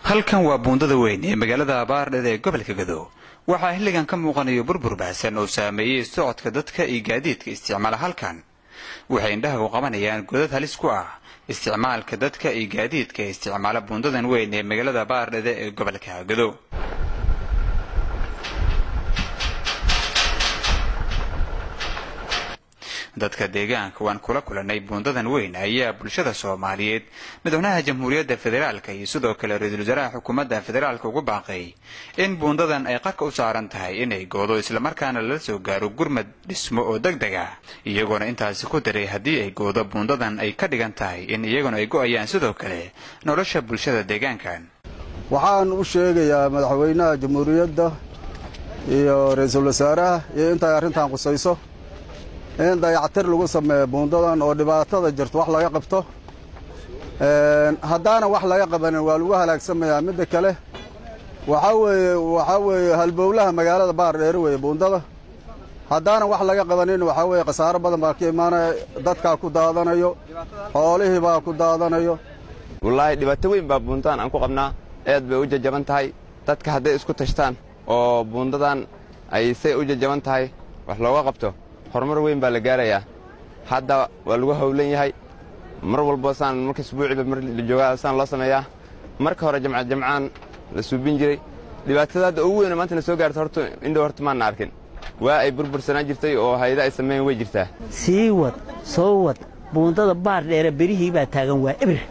halkan waa buundada weyn ee magaalada abaardheda ee gobolka gado waxaa xilligan ka muuqanayo burbur baahsan oo saameeyey socodka dadka iyo gaadiidka isticmaala halkan waxay indhaha u qabanayaan godad halis ku ah isticmaalka dadka iyo gaadiidka ee isticmaala buundadan weyn ee magaalada abaardheda ee gobolka gado dadka deegaanka waan kula kulanay buundadan weyn ayaa bulshada soomaaliyeed madaxweynaha jamhuuriyadda federaalka iyo sidoo kale ra-iisul wasaaraha xukuumadda federaalka ugu baaqay in buundadan ay qarka u saaran tahay inay goodo islamarkaana lala soo gaaro gurmad dhismo oo deg deg ah iyagoona intaasi ku daray haddii ay goodo buundadan ay ka dhigan tahay in iyaguna ay go'ayaan sidoo kale nolosha bulshada deegaankan waxaan u sheegayaa madaxweynaha jamhuuriyadda iyo ra-iisul wasaaraha iyo intay arrintan qusayso in dayactir lagu sameeyo buundadan oo dhibaatada jirto wax laga qabto haddaana wax laga qabanin waa lagu halaagsamayaa midda kale waxaa weeye waxaa weeye halbowlaha magaalada baardheeri weeye buundada haddaana wax laga qabanin waxaa weeye khasaaro badan baa ka imaanaya dadkaa ku daadanayo xoolihii baa ku daadanayo wallaahi dhibaato weyn baa buundadan aan ku qabnaa aad bay u jajaban tahay dadka hadday isku tashtaan oo buundadan ay say u jajaban tahay wax looga qabto horumar weyn baa la gaarayaa hadda waa lagu hawlan yahay mar walbo saan marka isbuuciiba mar la joogaa saan loo sameeyaa marka hore jamca jamcaan la suubin jiray dhibaatada hadda ugu weyna maanta na soo gaarta horta indhow horta maanna arkin waa ay burbursanaan jirtay oo hayda ay sameeyan way jirtaa sii wad soo wad buundada baar dheere berihii baa taagan waa ebir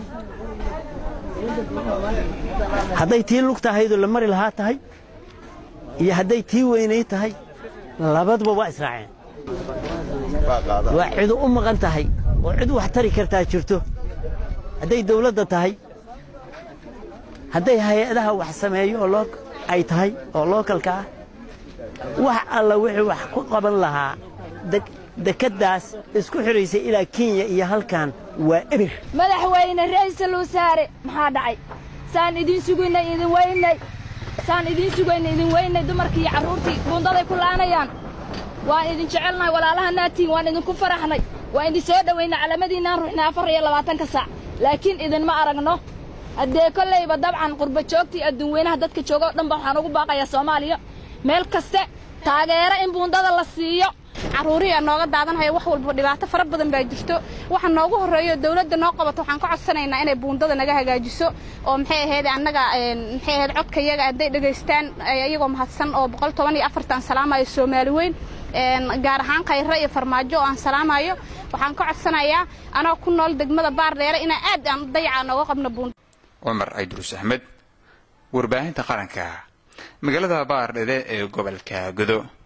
hadday tii lugtahaydoo la mari lahaa tahay iyo hadday tii weynay tahay labaduba waa israaceen waa cidu u maqan tahay oo cid wax tari kartaa jirto hadday dawladda tahay hadday hay-adaha wax sameeyo oo ay tahay oo lookalka ah wax alla wixii wax ku qaban lahaa dekeddaas isku xidhaysay ilaa kenya iyo halkan waa ebir madaxweyne ra'iisul wasaare maxaa dhacay saan idiin sugaynay idin weynay saan idiin sugaynay idin weynay dumarkii iyo carruurtii buundaday ku laanayaan waan idin jecelnahay walaalaha naatiin waan idinku faraxnay waan idin soo dhowaynay calamadiinnaan ruuxnay afar iyo labaatanka saac laakiin idinma aragno haddee kollayba dabcan qurba joogtii adduun weynaha dadka jooga o dhan ba waxaan ugu baaqayaa soomaaliya meel kaste taageero in buundada la siiyo carruurihiia nooga daadanhaya wax walba dhibaato fara badan baa jirto waxa noogu horreeyo dawladda noo qabato waxaan ka codsanaynaa inay buundada naga hagaajiso oo maxay ahayd annaga maxay ahayd codka iyaga hadday dhegaystaan iyagoo mahadsan oo boqol toban iyo afartan salaamayo soomaali weyn gaar ahaan khayre iyo farmaajo oo aan salaamayo waxaan ka codsanayaa anoo ku nool degmada baardheere inaa aad aan dayacaa nooga qabno buunda cumar aydruus axmed warbaahinta qaranka magaalada baardhede ee gobolka godo